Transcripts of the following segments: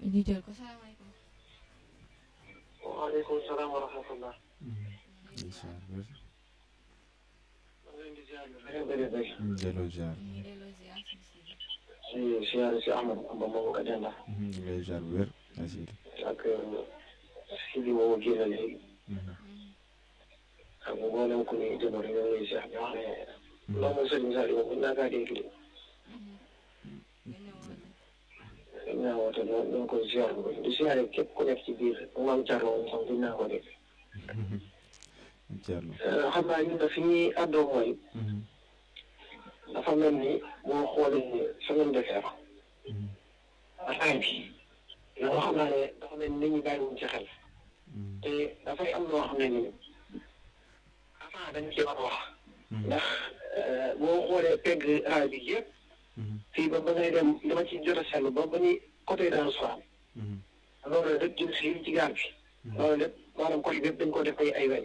ñu jël ko salaamaaleykum. waaleykum salaam wa rahmatullah. incha allah. maa ngi leen di ziar bu bëri bëri bëri. delloo ziar. ñu ngi delloo ziar si si. si ziar si Ahmad Amba moomu ko denda ñu ngi lay ziar bu wér. asile. ak si bi moomu génn léegi ak mboolem ku ñuy déglu rek ñoo ngi lay ziar di wax ne loolu mooy sëriñ Saliou moom buñ naa kaa dégg dañ naa woote ñoo ñoo ngi koy ziar bu bëri di ziare képp ku nekk ci biir maam Thierno moom sax buñ naa ko dégg Thierno. xam naa ñun da fi ñuy àddoo mooy dafa mel ni boo xoolee semaine de fer ataay bi loolu xam naa ne dafa mel ni nit ñi bàyyiwuñ ci xel te dafay am loo xam ne nii avant dañ ci war a wax ndax boo xoolee pegg raay bi yëpp fii ba ba ngay dem dama ci jot a seetlu ba ba ñuy côté dans soir loolu lépp jëm si ci gaar bi loolu lépp maanaam côté bépp dañ ko def ay ay weñ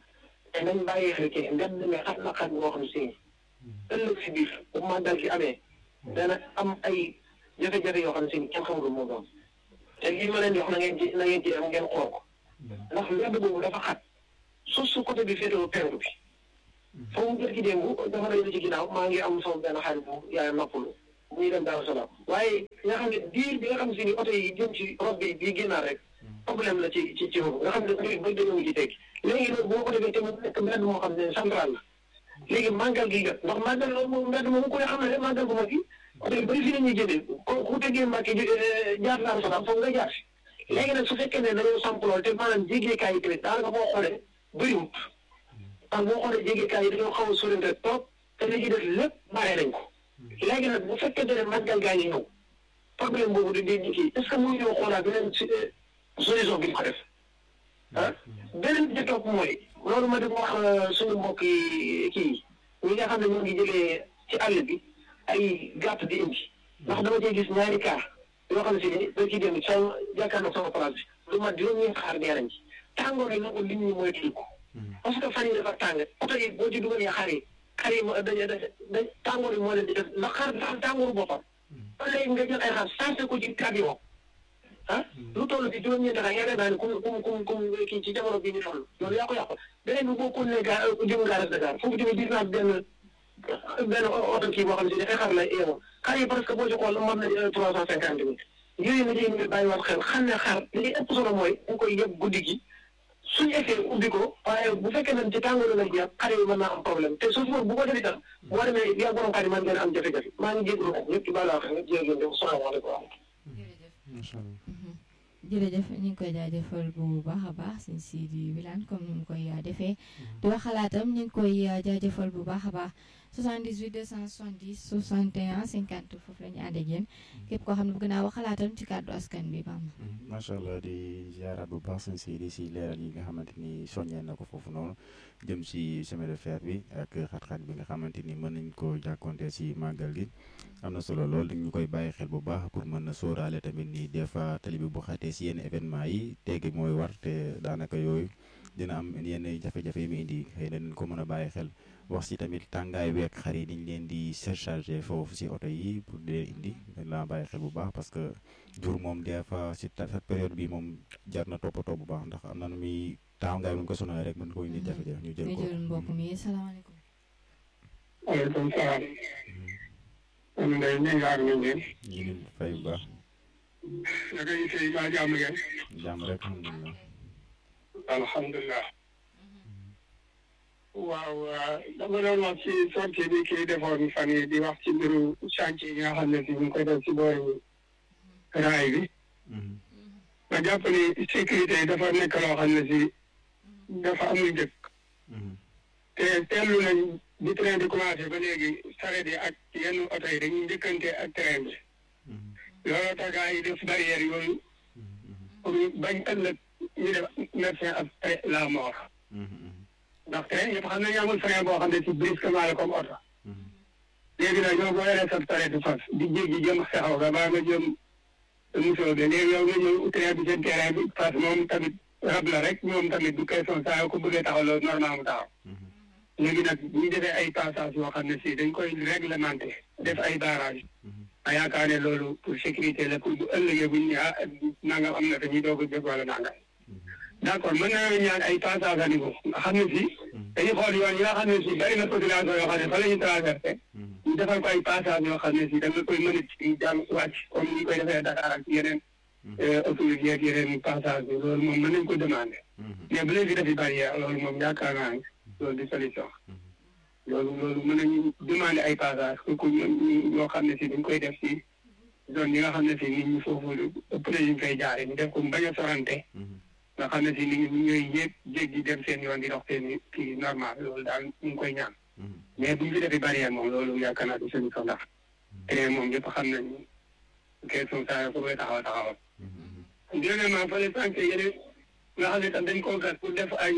te nañ bàyyi xel ci mbedd mi xat na xat boo xam si ëllëg si biir bu màggal gi amee dana am ay jafe-jafe yoo xam ne si kenn xamul moo doon te lii ma leen di wax na ngeen ci na ngeen ci am ngeen xool ko ndax mbedd boobu dafa xat suuf su côté bi féetewoo penku bi foofu mu jël ci démb dafa lay ci ginnaaw maa ngi am sama benn xarit bu yaay noppalu muy dem Daaru Salaam waaye nga xam ne diir bi nga xam si ni oto yi jëm ci rob bi bii génnaat rek problème la ci ci ci foofu nga xam ne mbir ba dañoo ci teggi léegi nag boo ko defee te mu nekk mbedd moo xam ne central la léegi màggal gi jot ndax màggal loolu moom mbedd moom ku ne xam ne màggal bu mag gi oto yi bëri fi la ñuy jëndee ku ku teggee Mbàkke jaar Daaru Salaam foog nga jaar si léegi nag su fekkee ne dañoo samp lool te maanaam jéggeekaay yi tamit daanaka boo xoolee bëriwut ndax boo xoolee jéggeekaay yi dañoo xaw a sorante trop te li ci def lépp bàyyi nañ ko léegi nag bu fekkee ne màggal gaa ngi ñëw problème boobu di di kii est ce que mu ñëw xoolaat beneen solution bi ñu ko def ah beneen bi ci topp mooy loolu ma di wax suñu mbokk yi kii ñi nga xam ne ñoo ngi jëlee ci àll bi ay gàtt di indi ndax dama cee gis ñaari cas yoo xam ne si ni da ciy dem sama jàkkaarloo sama place bi lu mat juróom-ñeent xaar dee nañ ci tàngoor yi nag nit ñi mooy tudd ko parce que fan yi dafa tàng oto yi boo ci dugalee xar yi xar yi ma dañ dañ tàngoor yi moo leen di def ndax xar dafa am tàngooru boppam ba léegi nga jël ay xar sensé ko ci camion ah lu toll ci juróom-ñeenti xar yaakaar naa ne kum kum kum kum kii ci jamono bii ñu toll loolu yaa ko yàqu beneen bi boo continué gaa jëm gaaras Dakar foofu tamit gis naa benn benn oto kii boo xam ne si dafay xar la yemoon xar yi parce que boo ci xool mën na trois cent cinquante mille yooyu na ci ñu bàyyiwaat xel xam ne xar li ëpp solo mooy dañ koy yëpp guddi gi suñu effet ubbi ko waaye bu fekkee ne ci tàngooru la jeex xar yi mën naa am problème te su bu ko def itam boo demee yaa borom xar yi mën ngeen am jafe-jafe maa ngi jégalu nag ñëpp ci bàyyi wax ñëpp jërëjëf salaamaaleykum macha allah. jërëjëf ñu ngi koy jaajëfal bu baax a baax sëñ Sidi Wilane comme ni mu koy defee di wax xalaatam ñu ngi koy jaajëfal bu baax a baax 78 270 61 50 foofu la ñu ànd ak yéen képp koo xam ne bëgg naa wax xalaatam ci kàddu askan bi bam macha allah di ziaraat bu baax sëñ Sidi si leeral yi nga xamante ni soññee na ko foofu noonu jëm si chemin de fer bi ak xat-xat bi nga xamante ni mën nañ ko jàkkoonte si màggal gi am na solo lool ñu koy bàyyi xel bu baax pour mën na sóoraale tamit ni des fois tali bi bu xatee si yenn événement yi teggi mooy war te daanaka yooyu dina am yenn jafe-jafe yi mu indi xëy na dañ ko mën a bàyyi xel wax si tamit tàngaay week xar yi dañ leen di surchargé foofu si oto yi pour di leen indi dañ laa bàyyi xel bu baax parce que jur moom des fois si période bi moom jar na toppatoo bu baax ndax am na nu muy tàngaay bu ñu ko sonal rek mën ko indi jafe-jafe ñu jël ko. ñu jël mbokk mi salaamaaleykum. waaleykum salaam. man de ñu ngi ànd ngeen. ñu ngi fay bu baax. naka yi tey maa jàmm ngeen. jàmm rek alhamdulilah. alhamdulilah. waaw dama doon wax ci sortie bi kii defoon fan yi di wax ci mbiru chantier yi nga xam ne si ñu ngi koy def ci boori raay bi. ma jàpp ni sécurité yi dafa nekk loo xam ne si dafa amul njëkk. te teelu nañ bi train di commencé ba léegi saret yi ak yenn oto yi dañuy njëkkante ak train bi. looloo tax gars yi def barrière yooyu. pour bañ ëllëg ñu def médecin après la mort. ndax train yëpp xam nañu amul frein boo xam ne si brusquement la comme oto. léegi nag yow boo yoree sa saretu fas di jéggi jëm xexaw ga baa nga jëm musoo bi léegi yow nga ñëw train bi seen terrain bi fas moom tamit rab la rek moom tamit du question saa yoo ko bëggee taxaw loolu normal mu taxaw. léegi nag bu ñu defee ay passage yoo xam ne si dañ koy réglementé def ay barrage ma yaakaar ne loolu pour sécurité la pour bu ëllëgee buñ ne ah nangam am na te ñuy doog a jóg wala nangam d' accord mën nañoo ñaan ay passage à niveau nga xam ne si dañuy xool yoon yi nga xam ne si bari na population yoo xam ne fa la ñu traversé ñu defal ko ay passage yoo xam ne si da nga koy mën a ci jàll wàcc comme ni ñu koy defee Dakar ak yeneen autorité ak yeneen passage bi loolu moom mën nañ ko demandé mais bu leen fi defi barrière loolu moom yaakaar naa ne loolu di solution loolu loolu mën nañu demandé ay passage ku ñoo xam ne si dañ koy def si zone yi nga xam ne si nit ñi foofu ëpp na ñu koy jaare ñu def ko bañ a sorante nga xam ne si nit ñi ñooy yéeg jéggi dem seen yoon di dox seen kii normal loolu daal ñu ngi koy ñaan mais bu ñu fi defee barrière moom loolu yaakaar naa di solution ndax te moom ñëpp xam nañu question saa foofu lay taxaw taxawal deuxièmement fële sànq yeneen nga xam ne tam dañ koo gas pour def ay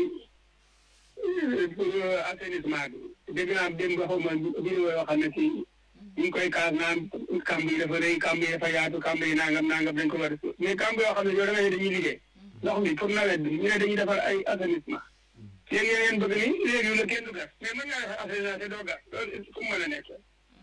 pour assainissement bi dégg naa démb xaw ma vidéo yoo xam ne si ñu ngi koy kaas naan kamb yi dafa rëy kamb yi dafa yaatu kamb yi nangam nangam dañ ko war a mais kamb yoo xam ne yow da nga ne dañuy liggéey ndox mi pour nawet bi ñu ne dañuy defar ay assainissement léegi yéen bëgg ni léegi la kenn du gas mais mën ngaa defar assainissement te doo gas loolu fu mu mën a nekk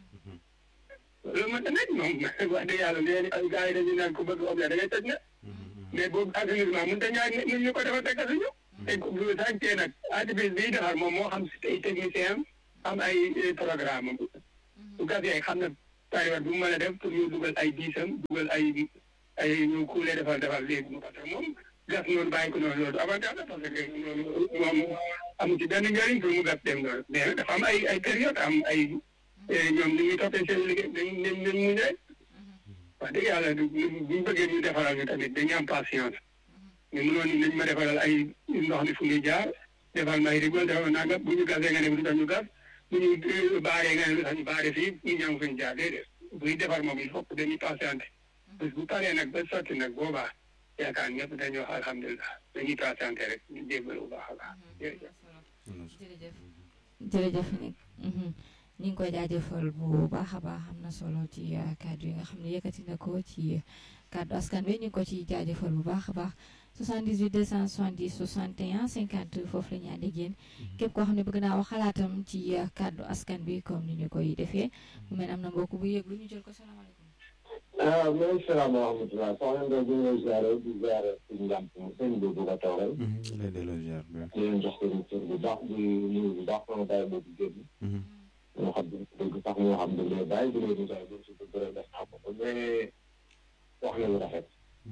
loolu mën na nekk moom wax dëgg yàlla léegi ay gars yi dañuy naan ku bëgg objet da ngay tëj na mais boobu assainissement mënut a ñaar nit ñu ko defar te gasuñu te bu sàncee nag entreprise biy defar moom moo xam ay technicien am ay programme am bu gasee xam na période bu mu mën a def pour ñu dugal ay diisam dugal ay ay ñu kuulee defal defal léegi mu parce que moom gas noonu bàyyi ko noonu loolu avantage la parce que loolu moom amu ci benn njëriñ pour mu gas dem noonu mais nag dafa am ay ay période am ay ñoom ni ñuy toppee seen liggéey dañ dañ dañ muñ rek wax dëgg yàlla bu ñu bëggee ñu defaral ñu tamit dañuy am patience mais mënoon ni nañ ma defaral ay ndox mi fu ñuy jaar defal may rigol defal nangam bu ñu gasee nga ne lu tax ñu gas bu ñu baaree nga ne lu tax ñu baaree fii ñu ñëw fu ñu jaar déedéet buy defar moom il faut que dañuy patienté parce que bu paree nag ba sotti nag boobaa yaakaar ñëpp dañuy wax alhamdulilah dañuy patienté rek ñu jéggal bu baax a baax jërëjëf. jërëjëf jërëjëf nag ñu ngi koy jaajëfal bu baax a baax am na solo ci kàddu yi nga xam ne yëkkati na ko ci kàddu askan wi ñu ngi ko ci jaajëfal bu baax a baax 78 270 61 50 foofu la ñu ànd ak yéen képp koo xam ne bëgg naa wax xalaatam ci kàddu askan bi comme ni ñu koy defee mu mel am na mbokk bu yëg lu ñu jël ko salaamaaleykum. ah maaleykum salaam wa rahmatulah soxna Ndeye di leen ziare di ziare suñu njàmp sëñ bi bu ko toogal. lay delloo ziar bi. di leen jox seen cër bu baax di nuyu bu baax sama bàyyi boobu génn. moo xam ne dëgg sax moo xam ne day bàyyi di leen di bàyyi si dëgg rek def naa ko mais wax na lu rafet.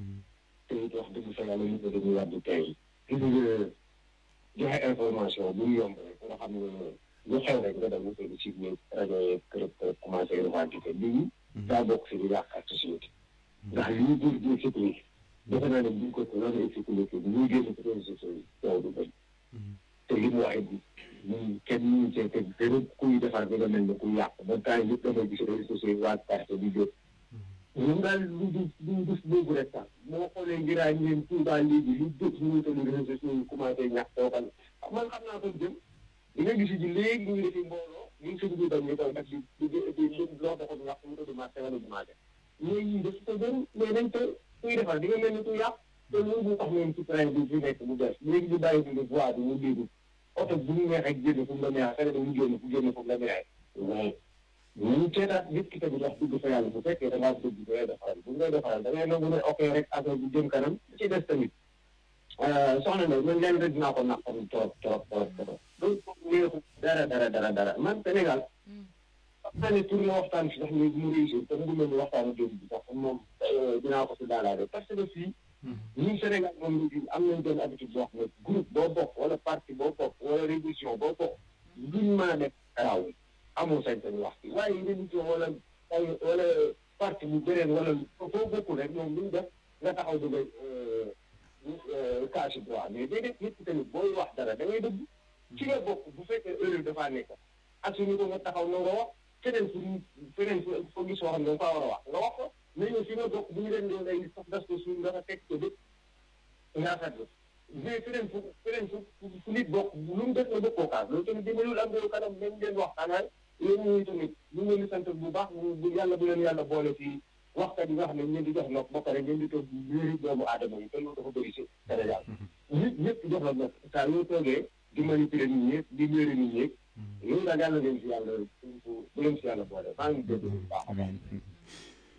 te it wax dëgg fa yàlla nit ñi dañuy war di tey. gis nga joxe information bu mu yomb rek nga xam ne lu xew rek nga dem mu tëdd ci biir rajo yeeg kërëb kërëb commencé revendiquer lii. daa bokk si di yàq ak société. ndax lii jur jur sécurité. defe naa ne bu ñu ko noonu sécurité bi ñuy génn ci réseaux sociaux yi yow du bëri. te li mu waxee bi ñun kenn ñu cee teg gën kuy defar bi nga mel ne kuy yàq ba temps yëpp damay gis réseaux sociaux yi waa carte di jóg. ñun daal lu du lu dus boobu rek sax moo xoolee ngiraay ngeen Touba léegi lu dëkk ñu tëdd réseaux sociaux yi commencé ñàkk toogal man xam naa ko jëm di nga gis ji léegi ñu ngi defi mbooloo ñun suñu biir dañ ñu koy def di di di di loo taxul wax mu tudd marché wala du marché mais ñii daf ko gën mais dañ ko kuy defar di nga mel ni kuy yàq te loolu bu wax noonu ci train bi fi nekk bu bees léegi ñu bàyyi bi voie bi mu déglu oto bu ñu neexee génn fu mu la neexee xëy na mu génn fu génn fu mu la neexee mais ñu seetaat nit ki tamit wax dëgg fa yàlla bu fekkee da ngaa dëgg da ngay defaral bu ngay defaral da ngay nangu ne ok rek affaire bu jëm kanam ci des tamit soxna na man leen rek dinaa ko naqaru trop trop trop trop loolu neexu dara dara dara dara man Sénégal xam naa ne pour ma waxtaan fi sax léegi mu réussir te mu mel ni waxtaanu démb bi sax moom dinaa ko si daalaale parce que fii ñun Sénégal moom léegi am nañ benn habitude boo xam ne groupe boo bokk wala parti boo bokk wala révolution boo bokk luñ mën a def garaaw amul sañ-sañ wax bi waaye révolution wala ay wala parti bu beneen wala foo bokkul rek ñoom luñ def nga taxaw dugg caasi droit mais déedéet nit ki tamit booy wax dara da ngay dëgg ci nga bokk bu fekkee erreur dafaa nekk assuñu ko nga taxaw na nga wax feneen fu feneen foo gis wax nga faa war a wax nga wax ko mais ñun fi nga bokk bu ñu leen doon ay sax das ko suuf nga fa teg ko dëkk nga rafetlu mais feneen fu feneen fu fu nit bokk lu mu def nga bokkoo kaas loolu tamit dimbalul am réew kanam nañ leen waxtaanal yéen ñuy tamit ñu ngi leen di sant bu baax bu yàlla bu leen yàlla boole ci waxkat yi nga xam ne ñu di jox nopp ba pare ngeen di toog wéeri doomu aadama yi te loolu dafa bëri si Sénégal nit ñëpp jox la nopp saa yoo toogee di manipuler nit ñi di wéeri nit ñi loolu daal yàlla leen si yàlla bu leen si yàlla boole maa ngi dégg bu baax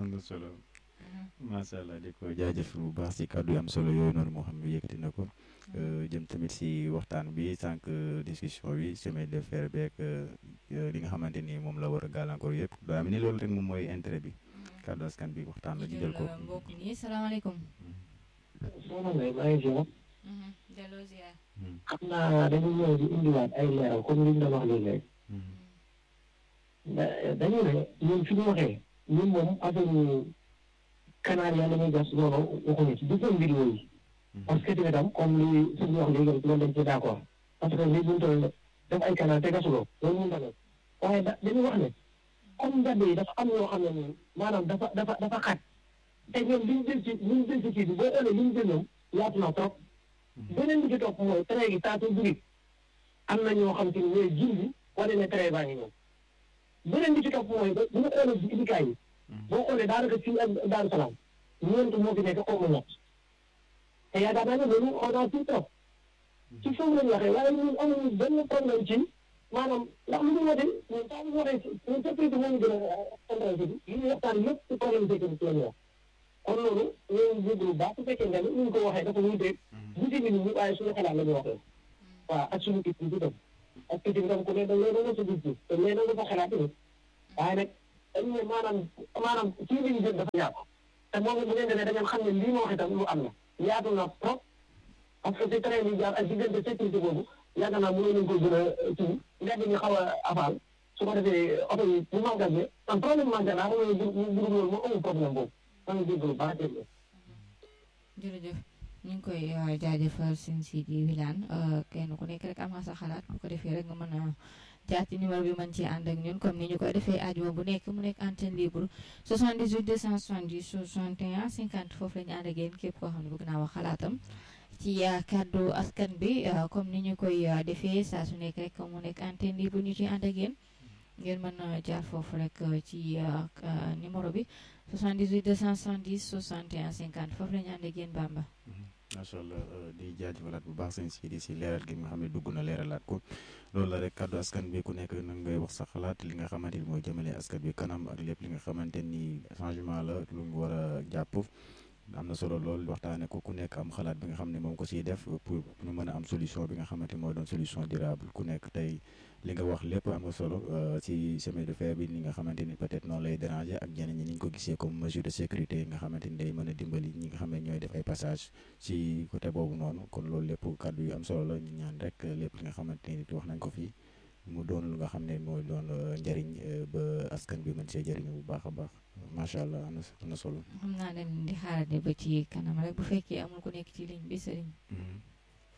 am na solo macha allah di ko jaajëf bu baax si kàddu yi am solo yooyu noonu moo xam ne yëkkati na ko jëm tamit si waxtaan bi sànq discussion bi chemin de fer beeg li nga xamante ni moom la war a gàllankoor yëpp daa am ni loolu rek moom mooy intérêt bi kàddu askan bi waxtaan la ñu jël ko. mbokk mi salaamaaleykum. soxna Ndeye maa ngi ziar. delloo ziar. xam naa dañu ñëw di indiwaat ay leeral comme li ñu doon wax léegi rek. dañu ne ñun fi ñu waxee ñun moom affaire canal yàlla ñuy gas loolu waxuñu ci du seen vidéo yi. parce que tamit tam comme li suñu wax léegi rek loolu dañ ci d' accord parce que li ñu toll def ay canal te gasuloo loolu ñu tamit waaye da dañu wax ne comme mbedd yi dafa am yoo xam ne nii maanaam dafa dafa dafa xat te ñoom li ñu jël ci li ñu jël ci kii bi boo xoolee li ñu jël ñoom yaatu na trop beneen bi ci topp mooy train gi taatu dugub am na ñoo xam te ne ñooy jur gi wane ne train baa ngi ñëw beneen bi ci topp mooy bu ñu xoolee ci indikaay yi boo xoolee daanaka fii ak Daaru Salaam ñeent moo fi nekk xaw ma ñett te yaakaar naa ne loolu on a tout trop ci foofu lañ waxee waaye ñun amuñu benn problème ci maanaam ndax lu ñu wote ñun saa ñu waxee ñun sécurité moo ñu gën a intéressé bi li ñu waxtaan lépp ci problème sécurité la ñu wax kon loolu ñooñu jéglu baax su fekkee nga ni ñu ko waxee dafa wuuteeg wuute nit ñi waaye suñu xalaat la ñu waxee waaw ak suñu kii bi tam ak kii bi tam ku ne da ngay doon sa gis-gis te mais nag dafa xalaat tamit waaye nag dañu ne maanaam maanaam kii bi ñu jël dafa yaatu te moom bu ngeen demee da ngeen xam ne lii ma wax itam lu am na yaatu na trop parce que ci train bi jaar ak diggante sécurité boobu yaakaar naa mënoon nañu ko gën a kii mbedd mi xaw a afaal su ko defee oto yi bu màggal bi am problème màggal naa xam ne bu bu loolu moo amul problème boobu maa ngi déglu baax déglu. jërëjëf ñu ngi koy jaajëfal seen Sidi Wilane kenn ku nekk rek am nga sa xalaat bu ko defee rek nga mën a jaar ci numéro bi mën ci ànd ak ñun comme ni ñu koy defee ajuma bu nekk mu nekk antenne libre 78 270 61 50 foofu la ñu ànd ak yéen képp koo xam ne bëgg naa wax xalaatam ci kàddu askan bi comme ni ñu koy defee saa su nekk rek mu nekk antenne libre ñu ci ànd ak yéen ngeen mën a jaar foofu rek ci numéro bi 78 270 61 50 foofu la ñu ànd ak yéen Bamba. macha allah di jaajëfalaat bu baax seen si di si leeral gi nga xam ne dugg na leeralaat ko loolu la rek kàddu askan bi ku nekk nag ngay wax sa xalaat li nga xamante ni mooy jëmale askan bi kanam ak lépp li nga xamante ni changement la lu mu war a jàpp am na solo lool waxtaane ko ku nekk am xalaat bi nga xam ne moom ko siy def pour ñu mën a am solution bi nga xamante ni mooy doon solution durable ku nekk tey li nga wax lépp am nga solo ci chemin de fer bi ni nga xamante ni peut-être noonu lay déranger ak ñeneen ñi ni ñu ko gisee comme mesure de sécurité yi nga xamante ni day mën a dimbali ñi nga xam ne ñooy def ay passage ci côté boobu noonu kon loolu lépp kàddu yu am solo la ñu ñaan rek lépp li nga xamante ni wax nañ ko fii mu doon lu nga xam ne mooy doon njëriñ ba askan bi mën see jëriñu bu baax a baax macha allah am na solo. xam naa ne di xaarandi ba ci kanam rek bu fekkee amul ku nekk ci ligne bi sëriñ.